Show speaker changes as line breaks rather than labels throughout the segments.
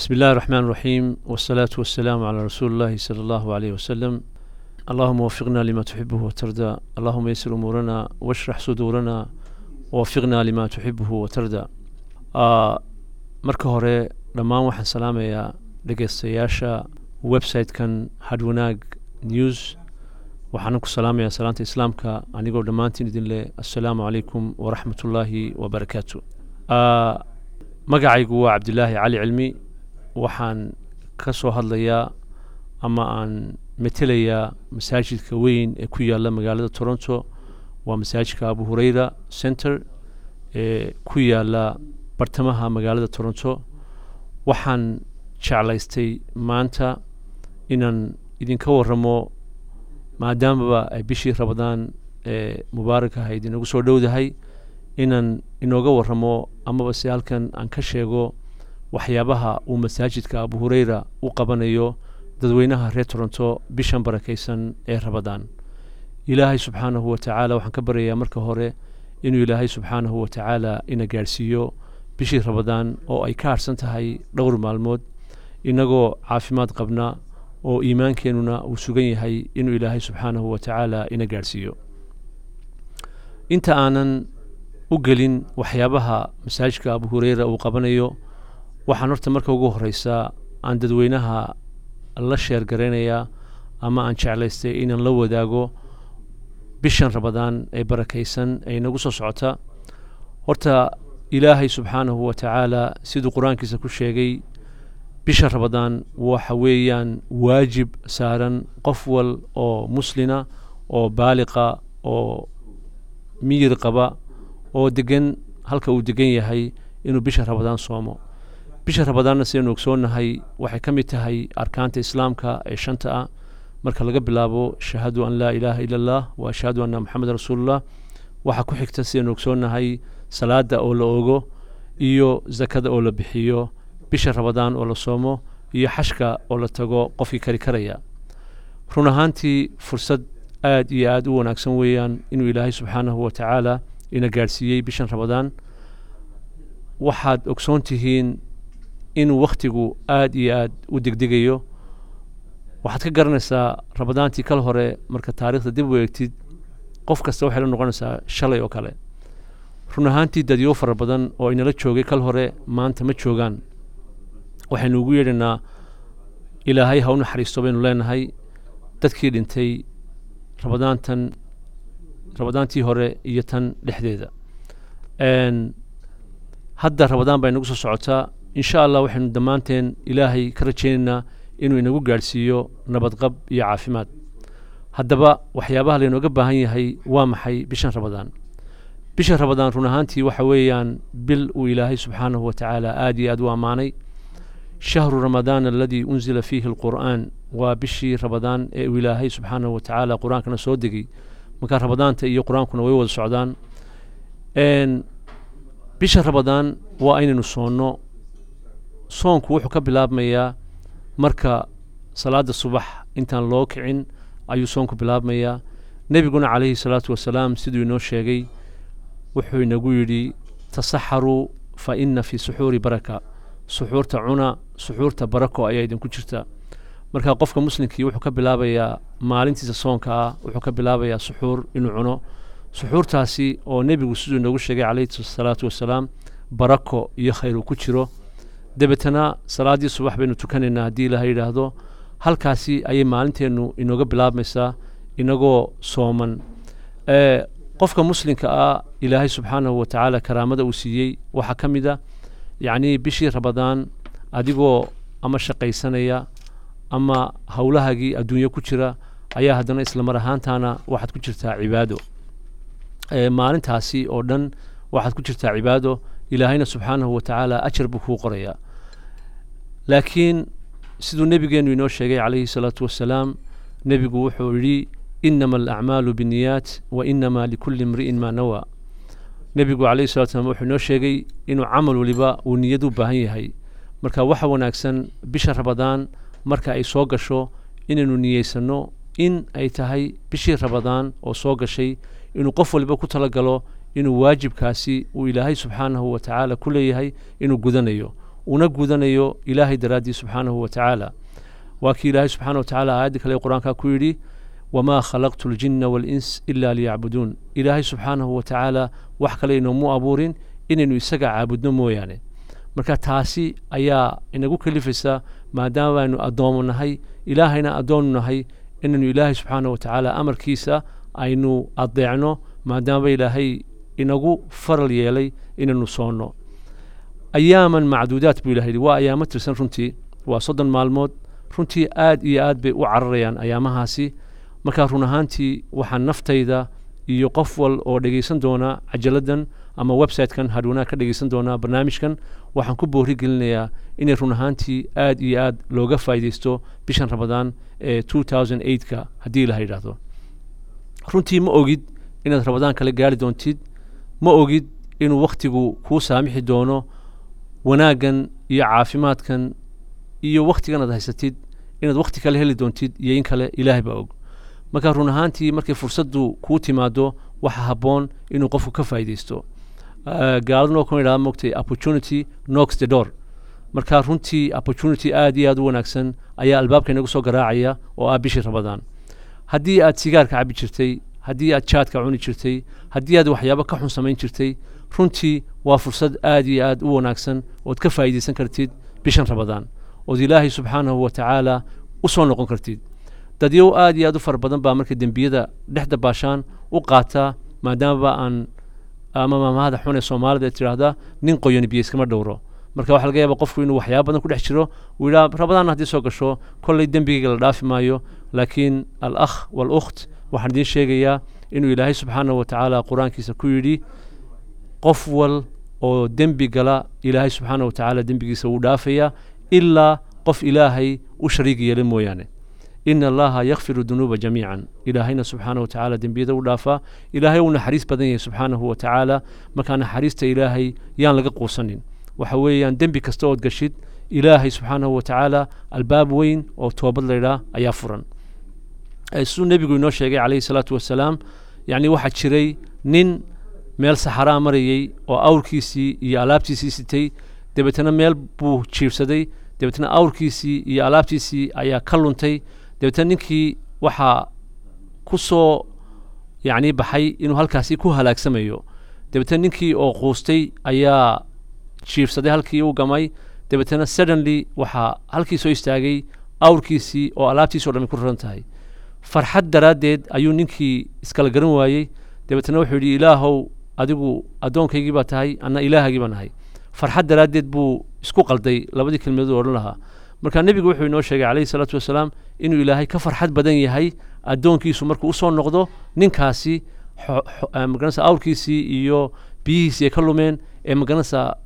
بسم الله الرحمن الرحيم والصلاة والسلام على رسول الله صلى الله عليه وسلم اللهم وفقنا لما تحبه وترضى اللهم يسر أمورنا واشرح صدورنا ووفقنا لما تحبه وترضى آه marka hore dhammaan waxaan salaamayaa dhegeystayaasha website-kan hadwanaag news waxaana ku salaamayaa salaanta islaamka anigoo dhammaantiin idin leh assalaamu calaykum waraxmatullaahi wabarakaatu Ah, magacaygu waa cabdilaahi cali cilmi waxaan ka soo hadlayaa ama aan metelayaa masaajidka weyn ee ku yaala magaalada toronto waa masaajidka abu hureyra center ee ku yaala bartamaha magaalada toronto waxaan jeclaystay maanta inaan idinka waramo maadaamaba ay bishii rabadaan ee mubaaraka ahayd inagu soo dhowdahay inaan inooga waramo amaba se halkan aan ka sheego waxyaabaha uu masaajidka abu hureyra u qabanayo dadweynaha reer toronto bishan barakaysan ee rabadaan ilaahay subxaanahu wa tacaala waxaan ka baryayaa marka hore inuu ilaahay subxaanahu wa tacaala ina gaadhsiiyo bishii rabadaan oo ay ka harsan tahay dhowr maalmood inagoo caafimaad qabna oo iimaankeenuna uu sugan yahay inuu ilaahay subxaanahu wa tacaala ina gaadhsiiyo inta aanan u gelin waxyaabaha masaajidka abu hureyra uu qabanayo waxaan horta marka ugu horeysaa aan dadweynaha la sheer garaynayaa ama aan jeclaystay inaan la wadaago bishan rabadaan ee barakaysan ee inagu soo socota horta ilaahay subxaanahu wa tacaala siduu qur-aankiisa ku sheegay bisha rabadaan waxa weeyaan waajib saaran qof wal oo muslina oo baaliqa oo miyir qaba oo degan halka uu degan yahay inuu bisha rabadaan soomo bisha rabadaanna sidaynu ogsoonnahay waxay ka mid tahay arkaanta islaamka ee shanta ah marka laga bilaabo shahaadu an laa ilaaha ila allah wa ashhadu anna maxamed rasuulullah waxaa ku xigta sidaynu ogsoonnahay salaada oo la ogo iyo zakada oo la bixiyo bisha rabadaan oo la soomo iyo xashka oo la tago qofkii kari karaya run ahaantii fursad aad iyo aad u wanaagsan weeyaan inuu ilaahay subxaanahu wa tacaala ina gaadhsiiyey bishan rabadaan waxaad ogsoon tihiin inuu wakhtigu aad iyo aad u degdegayo waxaad ka garanaysaa rabadaantii kal hore marka taariikhda dib u eegtid qof kasta waxay la noqonaysaa shalay oo kale run ahaantii dadyo fara badan oo inala joogay kal hore maanta ma joogaan waxaynu ugu yeedhaynaa ilaahay ha u naxariisto baynu leenahay dadkii dhintay rabadaantan rabadaantii hore iyo tan dhexdeeda Een, hadda rabadaan baa inagu soo socotaa insha allah waxaynu dhammaanteen ilaahay ka rajaynaynaa inuu inagu gaadhsiiyo nabadqab iyo caafimaad haddaba waxyaabaha laynooga baahan yahay waa maxay bishan rabadaan bisha rabadaan run ahaantii waxa weeyaan bil uu ilaahay subxaanahu wa tacaala aad iyo aad u ammaanay shahru ramadaan aladii unzila fiihi alqur'aan waa bishii rabadaan ee uu ilaahay subxaanahu wa tacaala qur-aankana soo degay marka rabadaanta iyo qur-aankuna way wada socdaan Een, bisha rabadaan waa inaynu soonno soonku wuxuu ka bilaabmayaa marka salaada subax intaan loo kicin ayuu soonku bilaabmayaa nebiguna calayhi salaatu wasalaam siduu inoo sheegay wuxuu inagu yidhi tasaxaruu fa ina fi suxuuri baraka suxuurta cuna suxuurta barako ayaa idinku jirta marka qofka muslimkii wuxuu ka bilaabayaa maalintiisa soonka ah wuxuu ka bilaabayaa suxuur inuu cuno suxuurtaasi oo nebigu siduu inoogu sheegay calayhi salaatu wasalaam barako iyo khayr uu ku jiro dabeetana salaaddii subax baynu tukanaynaa haddii ilaha yidhaahdo halkaasi ayay maalinteennu inooga bilaabmaysaa inagoo sooman ee qofka muslimka ah ilaahay subxaanahu wa tacaala karaamada uu siiyey waxaa ka mid a yacnii bishii rabadaan adigoo ama shaqaysanaya ama howlahaagii adduunyo ku jira ayaa haddana isla mar ahaantaana waxaad ku jirtaa cibaado ee maalintaasi oo dhan waxaad ku jirtaa cibaado ilaahayna subxaanahu wa tacaala ajar buu kuu qorayaa laakiin siduu nebigeenu inoo sheegay calayhi salaatu wasalaam nebigu wuxuu yidhi inama alacmaalu binniyaat wa inama likulli imri'in maa nawaa nebigu calayhi salatu wasalaam wuxuu inoo sheegay inuu camal waliba uu niyad u baahan yahay marka waxa wanaagsan bisha rabadaan marka ay soo gasho inaynu niyeysanno in ay tahay bishii rabadaan oo soo gashay inuu qof waliba ku talagalo inuu waajibkaasi uu ilaahay subxaanahu wa tacaala ku leeyahay inuu gudanayo una gudanayo ilaahay daraaddii subxaanahu wa tacaala waa kii ilaahay subxaana wa tacaala aayaddii kale qur-aanka ku yidhi wamaa khalaqtu ljinna waalins ila liyacbuduun ilaahay subxaanahu wa tacaala wax kale inoomu abuurin inaynu isaga caabudno mooyaane marka taasi ayaa inagu kalifaysa maadaama aynu addoomo nahay ilaahayna addoonu nahay inaynu ilaahay subxaana wa tacaala amarkiisa aynu adeecno maadaama ilaahay inagu faral yeelay inaynu soonno ayaaman macduudaat buu ilaha yidhi waa ayaamo tirsan runtii waa soddon maalmood runtii aad iyo aad bay u cararayaan ayaamahaasi markaa run ahaantii waxaa naftayda iyo qof wal oo dhegaysan doona cajaladdan ama website-kan hadhwanaa ka dhegaysan doonaa barnaamijkan waxaan ku boori gelinayaa inay run ahaantii aad iyo aad looga faa'iidaysto bishan ramadaan ee two thousand eight-ka haddii la yidhaahdo runtii ma ogid inaad ramadaan kale gaari doontid ma ogid inuu wakhtigu kuu saamixi doono wanaaggan iyo caafimaadkan iyo wakhtigan aad haysatid inaad wakhti kale heli doontid iyo in kale ilaahay baa og marka run ahaantii markay fursaddu kuu timaado waxa habboon inuu qofku ka faa'iidaysto gaaladuna oo kan idhaha mogtay opportunity knocks the door marka runtii opportunity aad iyo aad u wanaagsan ayaa albaabka inagu soo garaacaya oo ah bishii ramadaan haddii aad sigaarka cabi jirtay haddii aad jaadka cuni jirtay haddii aad waxyaabo ka xun samayn jirtay runtii waa fursad aad iyo aad u wanaagsan ood ka faa'iidaysan kartid bishan ramadaan ood ilaahay subxaanahu wa tacaala u soo noqon kartid dadyow aad iyo aad u fara badan baa markay dembiyada dhex dabaashaan u qaataa maadaamaba aan ama maamahada xun ee soomaalida tidhaahda nin qoyani biyo iskama dhowro marka waxaa laga yaaba qofku inuu waxyaaba badan ku dhex jiro uu yidhaha rabadaanna haddii soo gasho kolley dembigayga la dhaafi maayo laakiin al akh waal-ukht waxaan idiin sheegayaa inuu ilaahay subxaanahu wa tacaala qur-aankiisa ku yidhi qof wal oo dembi gala ilaahay subxaanahu wa tacaala dembigiisa wuu dhaafayaa ilaa qof ilaahay u shariig yeela mooyaane ina allaha yakfiru dunuuba jamiican ilaahayna subxaana wa tacaala dembiyada u dhaafaa ilaahay uu naxariis badan yahay subxaanahu wa tacaala markaa naxariista ilaahay yaan laga quusanin waxa weeyaan dembi kasta ood gashid ilaahay subxaanahu wa tacaala albaab weyn oo toobad laydhaa ayaa furan siduu nebigu inoo sheegay calayhi salaatu wasalaam yacni waxaa jiray nin meel saxaraa marayey oo awrkiisii iyo alaabtiisii sitay dabeetana meel buu jiibsaday dabeetna awrkiisii iyo alaabtiisii ayaa ka luntay dabeetna ninkii waxaa ku soo yacni baxay inuu halkaasi ku halaagsamayo dabeetna ninkii oo quustay ayaa jiifsaday halkii u gamay dabeetna suddenly waxaa halkii soo istaagay awrkiisii oo alaabtiisi o dhami ku raran tahay farxad daraaddeed ayuu ninkii iskala garan waayey dabeetna wuxuu yidhi ilaahow adigu addoonkaygii baa tahay anna ilaahagii baan ahay farxad daraaddeed buu isku qalday labadii kelmadood odhan lahaa marka nebigu wuxuu inoo sheegay calayhi salaatu wasalaam inuu ilaahay ka farxad badan yahay addoonkiisu markuu usoo noqdo ninkaasi magaranaysa awrkiisii iyo biyihiisii ay ka lumeen ee magaranaysa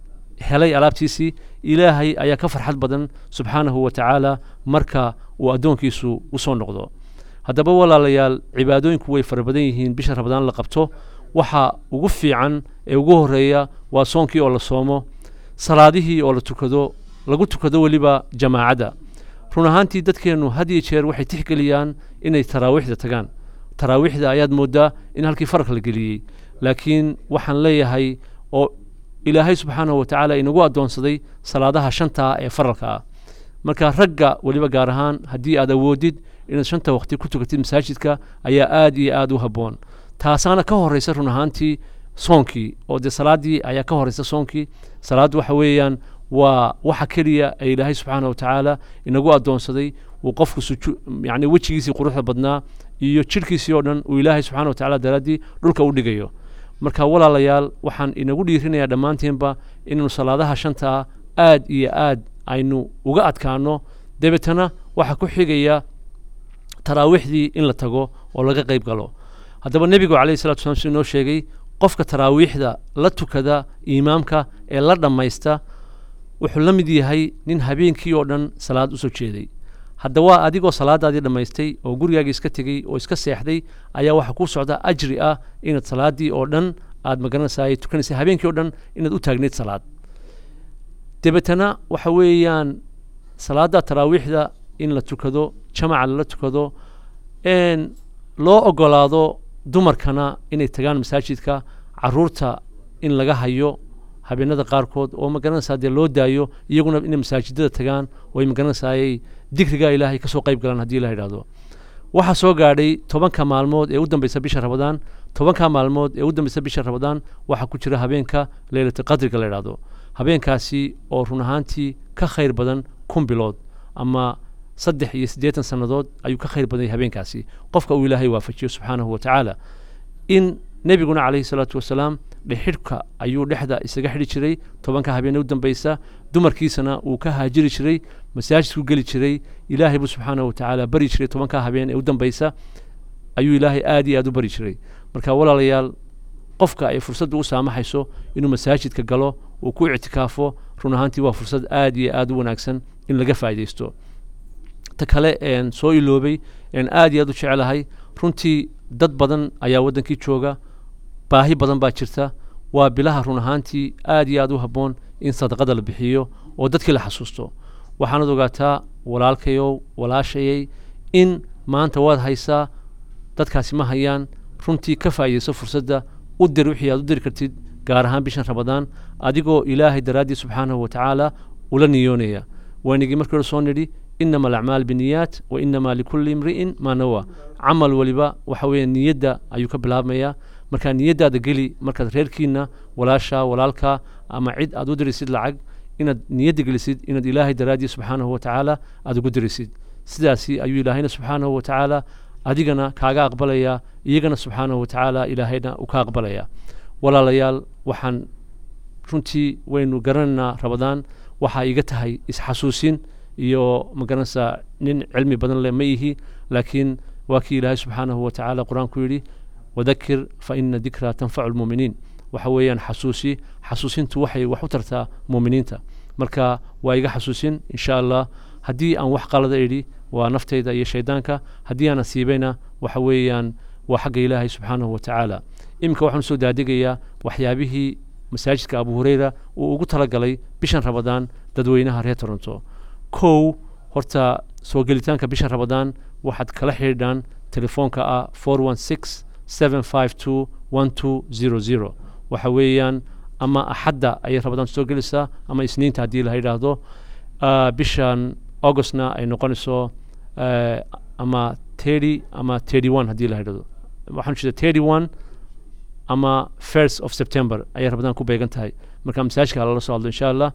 helay alaabtiisii ilaahay ayaa ka farxad badan subxaanahu wa tacaala marka uu addoonkiisu usoo noqdo haddaba walaalayaal cibaadooyinku way fara badan yihiin bisha rabadaan la qabto waxa ugu fiican ee ugu horeeya waa soonkii oo la soomo salaadihii oo la tukado lagu tukado weliba jamaacadda run ahaantii dadkeennu had iyo jeer waxay tixgeliyaan inay taraawiixda tagaan taraawiixda ayaad mooddaa in halkii faraq la geliyey laakiin waxaan leeyahay oo ilaahay subxaanahu wa tacaala inagu addoonsaday salaadaha shantaa ee faralka ah marka ragga weliba gaar ahaan haddii aad awoodid inaad shanta waqti ku tukatid masaajidka ayaa aad iyo aad u habboon taasaana ka horraysa run ahaantii soonkii oo dee salaaddii ayaa ka horraysa soonkii salaaddu waxa weeyaan waa waxa keliya ee ilaahay subxaana wa tacaala inagu addoonsaday uu qofku suju yacni wejigiisii quruxda badnaa iyo jidhkiisii oo dhan uu ilaahay subxaana wa tacaala daraaddii dhulka u dhigayo marka walaalayaal waxaan inagu dhiirinayaa dhammaantiinba inaynu salaadaha shantaa aad iyo aad aynu uga adkaano dabeetana waxaa ku xigaya taraawiixdii in la tago oo laga qayb galo haddaba nebigu calayhi salatu wasalaam siduu inoo sheegay qofka taraawiixda la tukada imaamka ee la dhammaysta wuxuu la mid yahay nin habeenkii oo dhan salaad usoo jeeday haddaba adigoo salaadaadii dhammaystay oo gurigaagii iska tegey oo iska seexday ayaa waxaa kuu socda ajri ah inaad salaaddii oo dhan aad magaranaysaay tukanaysay habeenkii oo dhan inaad u taagnayd salaad dabeetana waxa weeyaan salaadda taraawiixda in la tukado jamaca lala tukado loo ogolaado dumarkana inay tagaan masaajidka caruurta in laga hayo habeenada qaarkood oo magaranaysaa dee loo daayo iyaguna inay masaajidada tagaan oo ay magaranaysaayay dikrigaa ilaahay kasoo qayb galaan haddii la yidhahdo waxaa soo gaadhay tobanka maalmood ee u dambeysa bisha rabadaan tobanka maalmood ee u dambeysa bisha rabadaan waxaa ku jira habeenka leylata qadriga la yidhahdo habeenkaasi oo run ahaantii ka khayr badan kun bilood ama saddex iyo siddeetan sannadood ayuu ka khayr badan yahay habeenkaasi qofka uu ilaahay waafajiyo subxaanahu wa tacaala in nebiguna calayhi salaatu wasalaam dhexidhka ayuu dhexda isaga xidhi jiray tobanka habeene u dambeysa dumarkiisana uu ka haajiri jiray masaajidku geli jiray ilaahay buu subxaanahu wa tacaala bari jiray tobanka habeen ee u dambeysa ayuu ilaahay aad iyo aad u bari jiray marka walaalayaal qofka ay fursaddu u saamaxayso inuu masaajidka galo uu ku ictikaafo run ahaantii waa fursad aad iyo aad u wanaagsan in laga faa'iidaysto ta kale een soo iloobay een aad iyo aad u jecelahay runtii dad badan ayaa waddankii jooga baahi badan baa jirta waa bilaha run ahaantii aad iyo aad u habboon in sadaqada la bixiyo oo dadkii la xasuusto waxaanad ogaataa walaalkayow walaashayay in maanta waad haysaa dadkaasi ma hayaan runtii ka faa'iidayso fursadda u dir wixii aad u diri kartid gaar ahaan bishan rabadaan adigoo ilaahay daraaddii subxaanahu wa tacaala ula niyoonaya waynagii markii hore soo nidhi inama alacmaal biniyaat wa inama likulli imri'in maa nawa camal waliba waxa weeye niyadda ayuu ka bilaabmayaa markaa niyaddaada geli markaad reerkiina walaashaa walaalkaa ama cid aad u dirisid lacag inaad niyadda gelisid inaad ilaahay daraaddii subxaanahu wa tacaala aad ugu dirisid sidaasi ayuu ilaahayna subxaanahu wa tacaala adigana kaaga aqbalayaa iyagana subxaanahu wa tacaala ilaahayna uu ka aqbalayaa walaalayaal waxaan runtii waynu garanaynaa rabadaan waxaa iga tahay isxasuusin iyo magaranaysaa nin cilmi badan leh ma ihi laakiin waa kii ilaahay subxaanahu wa tacaala qur-aanku yidhi wadakir fa ina dikraa tanfacu lmuuminiin waxa weeyaan xasuusi xasuusintu waxay wax u tartaa muuminiinta marka waa iga xasuusin insha allah haddii aan wax qalada idhi waa naftayda iyo shaydaanka haddii aan asiibayna waxa weeyaan waa xagga ilaahay subxaanahu wa tacaala iminka waxaan soo daadegayaa waxyaabihii masaajidka abu hureyra uu ugu talagalay bishan rabadaan dadweynaha reer toronto kow horta soo gelitaanka bisha rabadaan waxaad kala xidhiidhaan telefoonka ah four one six seven five two one two zero zero waxa weeyaan ama axadda ayay rabadaan soo gelaysaa ama isniinta haddii la yidhaahdo bishan augustna ay noqonayso ama thirty ama thirty one haddii la yidhahdo waxaan jeeda thirty one ama first of september ayay rabadaan ku beegan tahay marka masaajidka lala soo hadlo insha allah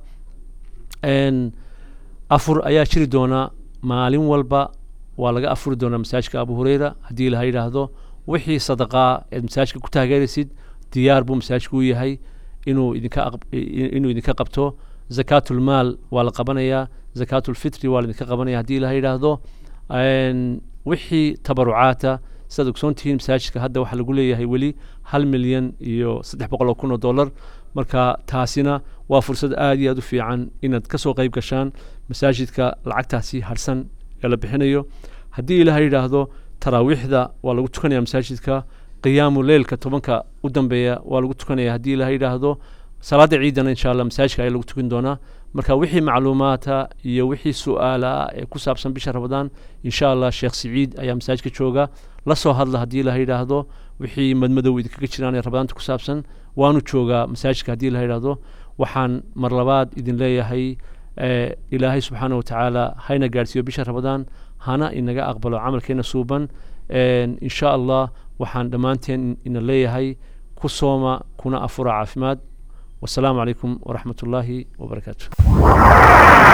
afur ayaa jiri doonaa maalin walba waa laga afuri doonaa masaajidka abu hureyra haddii la yidhaahdo wixii sadaqaa eed masaajidka ku taageeraysid diyaar buu masaajidku u yahay inuu idinka inuu idinka qabto zakaatulmaal waa la qabanayaa zakaatulfitri waa la idinka qabanaya haddii la yidhaahdo wixii tabarucaata sidaad ogsoon tihiin masaajidka hadda waxaa lagu leeyahay weli hal milyan iyo saddex boqol oo kun oo dollar marka taasina waa fursad aad iyo aad u fiican inaad ka soo qayb gashaan masaajidka lacagtaasi harsan ee la bixinayo haddii ilaha yidhaahdo taraawiixda waa lagu tukanaya masaajidka qiyaamu leylka tobanka u dambeeya waa lagu tukanaya haddii ilaha yidhaahdo salaada ciidana insha allah masaajidka ayaa lagu tukan doonaa marka wixii macluumaata iyo wixii su-aala ah ee ku saabsan bisha rabadaan insha allah sheekh siciid ayaa masaajidka jooga la soo hadla haddii la yidhaahdo wixii madmadow idinkaga jiraan ee rabadaanta ku saabsan waanu joogaa masaajidka haddii la yidhaahdo waxaan mar labaad idin leeyahay ilaahay subxaana wa tacaala hayna gaadhsiiyo bisha rabadaan hana inaga aqbalo camalkeena suuban insha allah waxaan dhammaanteen ina leeyahay ku sooma kuna afura caafimaad والسلام عليكم ورحمة الله وبركاته